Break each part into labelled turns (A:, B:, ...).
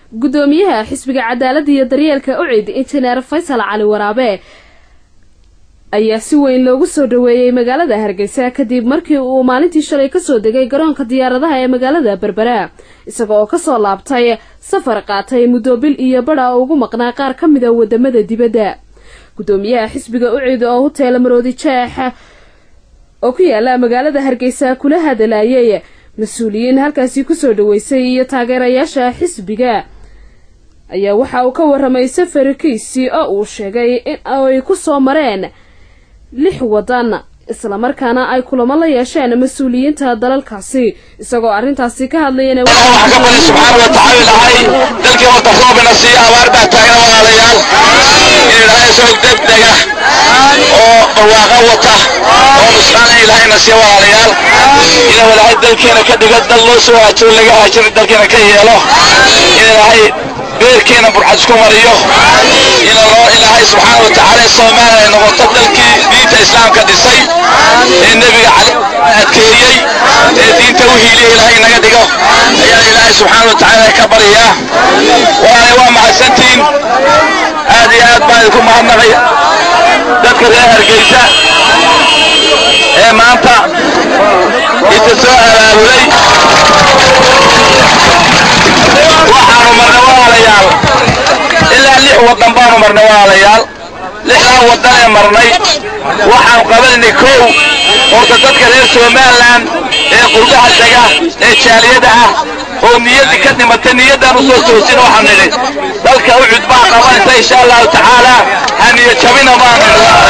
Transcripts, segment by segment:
A: guddoomiyaha xisbiga cadaaladda iyo daryeelka ucid injineer faysal cali waraabe ayaa si weyn loogu soo dhaweeyey magaalada hargeysa kadib markii uu maalintii shalay kasoo degay garoonka diyaaradaha ee magaalada berbera isaga oo kasoo laabtay safar qaatay muddo bil iyo badha ugu maqnaa qaar ka mida wadamada dibadda guddoomiyaha xisbiga ucid oo huteela maroodi jeex oo ku yaala magaalada hargeysa kula hadalayay mas-uuliyiin halkaasi kusoo dhaweysay iyo taageerayaasha xisbiga ayaa waxa uu ka waramay safarkiisii oo uu sheegay in ay ku soo mareen lix wadan islamarkaana ay kulamo la yeesheen mas-uuliyiinta dalalkaasi isagoo arrintaasi ka hadlayana
B: waxaan ka bari subxaana wa tacaala ilahay dalkii wata roobina siiya abaar baa taagan walaalayaal in ilaahay soo degdega oo barwaaqo wata oo nusqaan in ilaahayna siiya walaalayaal inuu ilaahay dalkeena ka dhigo dal loo soo haajiro laga haajiro dalkeena ka yeelo in ilaahay beerkeena burxad isku mariyo in loo ilaahay subxaana wa tacaala soomaaliya ay noqoto dalkii diinta islaamka dhisay ee nebiga cali adkeeyey ee diinta u hiiliya ilaahay naga dhigo ayaan ilaahay subxaana wa tacaala ka baryaa walaalay waa mahadsantihiin aad iyo aad baan idinku mahadnaqaya dadka reer hargeysa ee maanta inta soo abaabulay waxaanu marnay walaalayaal ilaa lix waddan baanu marnay walaalayaal lixdaa waddan ee marnay waxaanu qabanaynay kow horta dadka reer somalilan ee qurbaha dega ee jaaliyada ah oo niyaddii ka dhimatay niyaddaan u soo toosina waxaan nidhi dalka ucud baa qabanaysa insha allahu tacaala haniyo jabina baan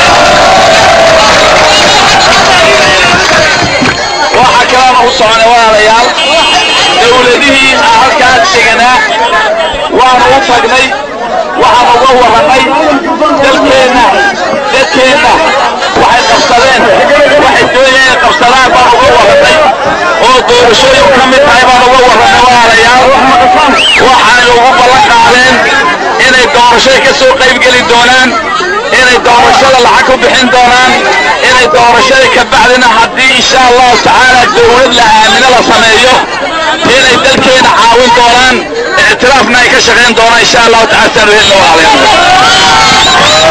B: waxaa kalaana u soconay walaalayaal dowladihii aan halkaas deganaa waanu u tagnay waxaanu uga warrannay dalkeenna dadkeenna waxay qabsadeen waxay doonayeen inay qabsadaan baan uga warrannay oo doorashooyin ka mid tahay baan uga warrannay walaalayaal waxaanay ugu ballan qaadeen inay doorashada ka soo qaybgeli doonaan inay doorashada lacag ku bixin doonaan inay doorashada ka bacdina haddii insha allahu tacaala dowlad la aamino la sameeyo inay dalkeena caawin doonaan ictiraafna ay ka shaqayn doonaan insha allahu tacaala saanu helna walaalayaal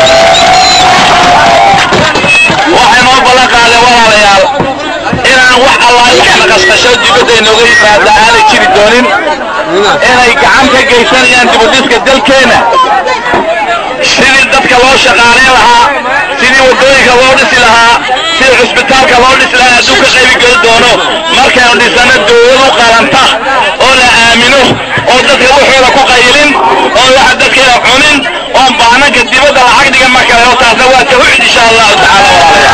B: waxay noo ballan qaadeen walaalayaal inaan wax allaah wax naqasqasho dibadda inooga yimaada aanay jiri doonin inay gacan ka geysanayaan dibudhiska dalkeena sidii dadka loo shaqaalayn lahaa sidii waddooyinka loo dhisi lahaa sidii cusbitaalka loo dhisi lahaa hadduu ka qaybi geli doono markaynu dhisano dowlad u qalanta oo la aamino oo dadka waxooda ku qaylin oo waxa dadkeena cunin oon baananka dibadda lacag dhigan ma kale oo taasna waa tawxiid insha allahu tacaala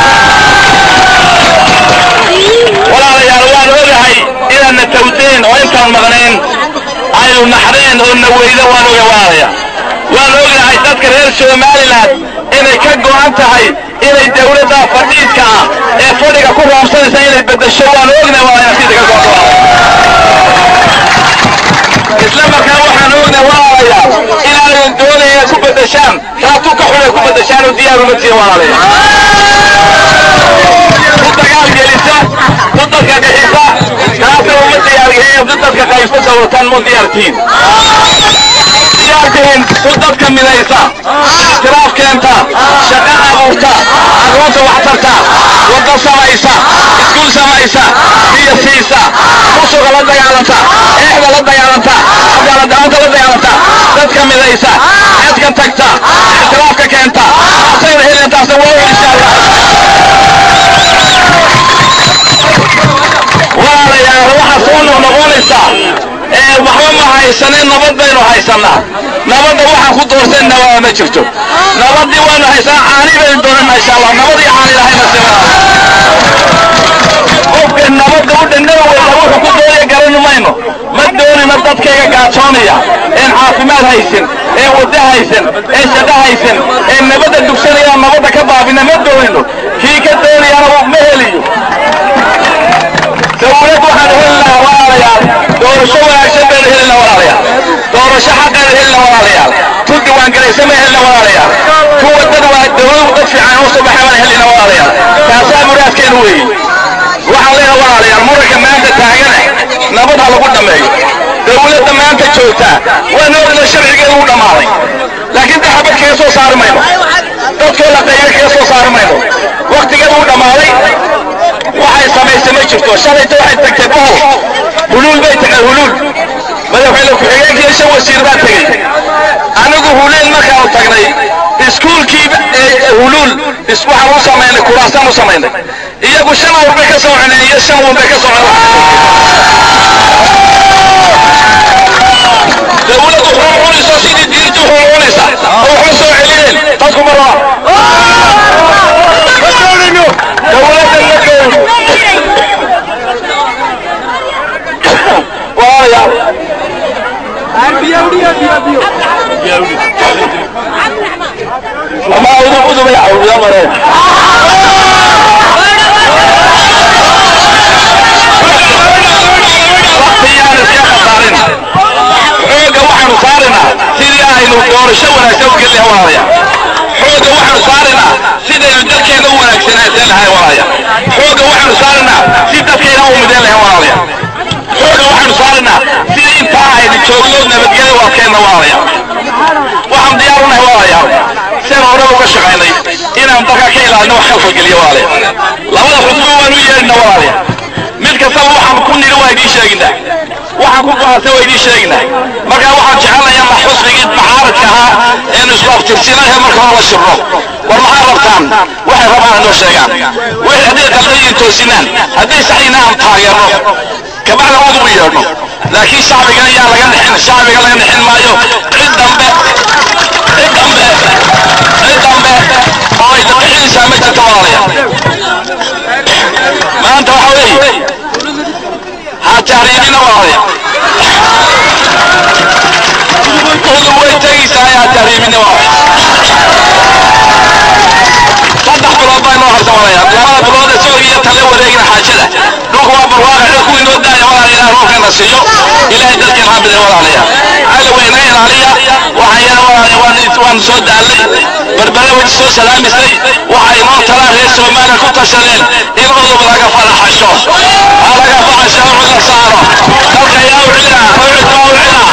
B: walaalayaal waan ogahay inaadna tawdeen oo intaan maqnayn aynu naxdeen oo na weyda waan oga walaalayaa waan ognahay dadka reer somalilan inay ka go'an tahay inay dowladda fadhiidka ah ee fadhiga ku roobsanaysa inay beddesho waan ognahay waa inay sida ka go'an isla markaa waxaan ognahay walaalayaal inaanay doonaya inaad ku beddeshaan raatu ka xun ay ku beddeshaan oo diyaar uma tihin walaalayaal ku dagaal gelisa ku dadka bixisa taasa uma diyaargelin ku dadka qaybsa dowlataan mu diyaartiin diyaartihiin ku dadka midaysa istiraaf keenta shaqo abuurta carruurta waxtarta waddo samaysa iskuul samaysa biyo siisa musuga la dagaalanta eexda la dagaalanta cadaaladdaanta la dagaalanta dadka midaysa xedka tagta istiraafka keenta taasayna helin taasa waa insha allah walaalayaal waxaa soo noqnoqonaysaa ee waxba ma haysanin nabad baynu haysannaa nabadda waxaan ku doorsanna waa ma jirto nabaddii waanu haysanaa caani baynu doonanaa insha allah nabad iyo caani lahayna sima qofka nabadda u dhandhaba weyda wuxuu ku doonaya garan mayno ma doonina dadkayga gaajoonaya een caafimaad haysan ee waddo haysan ee shaqo haysan ee nabadda dugsanayaan nabadda ka baabina ma doonino kii ka doonayaana ma heliyo dowlad waxaan heli lahaa walaalayaal doorasho wanaagsan baynu heli lahaa walaalayaal doorasho xaqaynu heli lahaa walaalayaal ku diiwaangalaysan baynu heli lahaa walaalayaal kuwa dad waa dowladu dad fiican oo soo baxay baan heli lahaa walaalayaal taasaa muraadkeenu weeye waxaan leeyahay walaalayaal muranka maanta taagana nabad ha lagu dhammeeyo dawladda maanta joogta waan ogna sharcigeedu u dhammaaday laakiin de xabad kaga soo saari mayno dadkoo la qayba kaga soo saari mayno waktigeedu u dhammaaday waxay samaysay ma jirto shalayta waxay tagtay bohol huluul bay tagtay huluul madaxweyne ku-xigeenkii shan wasiir baa tegey anigu huluul markaanu tagnay iskuulkii huluul waxaan u samaynay kuraasaan u samaynay iyagu shan awr bay ka soo cuneen iyo shan wun bay ka soo cuneen dawladdu xun cunayso sidii diintu xun cunaysa oo waxba soo celineen dadku ma raba dawladda la gowro waaya ama udub udubay cawdiya mareen waqtiyaan iska khasaarin xooga waxaanu saarinaa sidii aynu doorasho wanaagsan u geli walaalaya xooga waxaanu saarinaa sidaynu dalkeena u wanaagsanaasan lahay walaalaya xooga waxaanu saarinaa si dadkeena u mideen lahay walaalaya xooga waxaanu saarinaa sidii intaa aynu joogno nabadgelyo waa keenna walaalaya waxaan diyaar u nahay walaalayaal sidaan horeba uga shaqaynay inaan dalka ka ilaalino wax khalfalgeliyo walaalaya labada xusbo waanu yeedhina walaalaya mid kastaba waxaan ku nidhi waa idiin sheeginaa waxaan ku go'aansan waa idiin sheeginaa markaa waxaan jecelnahay ama xusbigii macaaradka ahaa eenu isku aftirsinayhe marka hore la shirno war maxaa rabtaan waxay rabaan inoo sheegaan wixii hadday qaldayin toosinaan hadday saxyina aan taageerno kabacda udubu yeedhno laakiin shacbigan yaa laga nixin shacbiga laga nixin maayo cid dambe cid dambe cid dambe oo ay dabixinaysaa ma jirto walaalaya maanta waxa weeye ha tahriibina walaalaya udub way tegaysaa ha tahriibina walaalaya saddex bilood baa inoo harsan walaya labada bilood ee soo iyo tale wareegina xaajada dhulka waa barwaaqa ee kuwii noo daaya walaala ilaah roobkana siiyo ilaahay dalkeen ha bidin walaalaya cali weyna ilaaliya waxaan yana walaalaya waan waan soo daalay berbere way soo salaamisay waxay noo talaa reer soomaaliya ku tashadeen in udub laga falaxasho ha laga falaxasho cud la saaro dalka yaa u cila awcid baa u cila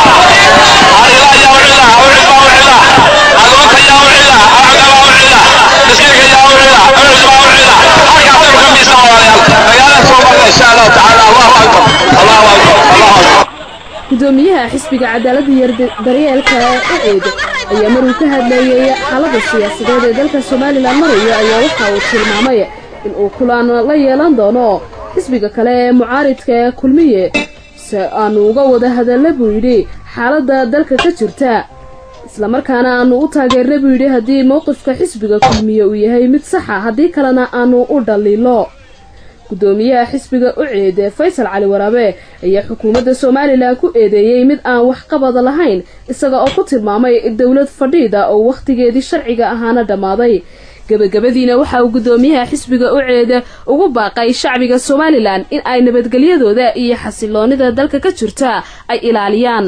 B: harila yaa u cila awcid baa u cila agoonta yaa u cila awcida baa u cila miskiinka yaa u cila awcid baa u cila halkaasaynu ka miisa walaalayaal magaalada soo marna insha allahu tacaala allahu akbar allahu akbar allahu akbar
A: gudoomiyaha xisbiga cadaaladda iyo daryeelka uceed ayaa maruu ka hadleeyey xaalada siyaasadeed ee dalka somalilan marayo ayaa waxa uu tilmaamay in uu kulan la yeelan doono xisbiga kale ee mucaaridka ee kulmiye si aanu uga wada hadalla buu yidhi xaaladda dalka ka jirta islamarkaana aanu u taageerna buu yidhi haddii mowqifka xisbiga kulmiye uu yahay mid saxa haddii kalena aanu u dhaliilo gudoomiyaha xisbiga uceed ee faysal cali waraabe ayaa xukuumadda somalilan ku eedeeyey mid aan waxqabad lahayn isaga oo ku tilmaamay dowlad fadhiida oo wakhtigeedii sharciga ahaana dhammaaday gebagabadiina waxa uu gudoomiyaha xisbiga uceed ugu baaqay shacbiga somalilan in ay nabadgelyadooda iyo xasiloonida dalka ka jirta ay ilaaliyaan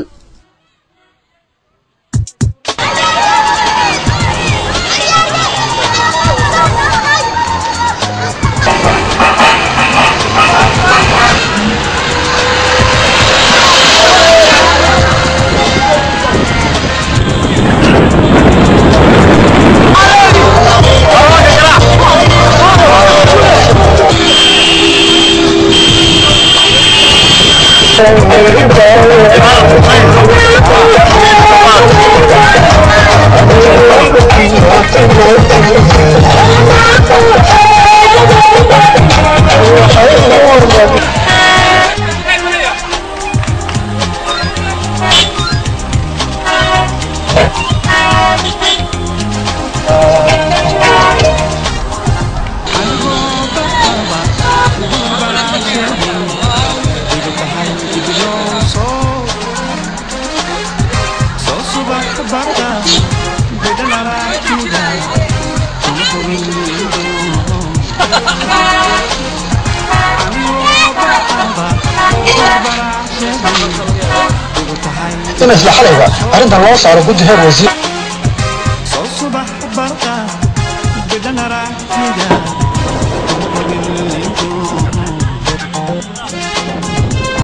C: in isla xalayba arrintan loo saaro guddi heer wasiir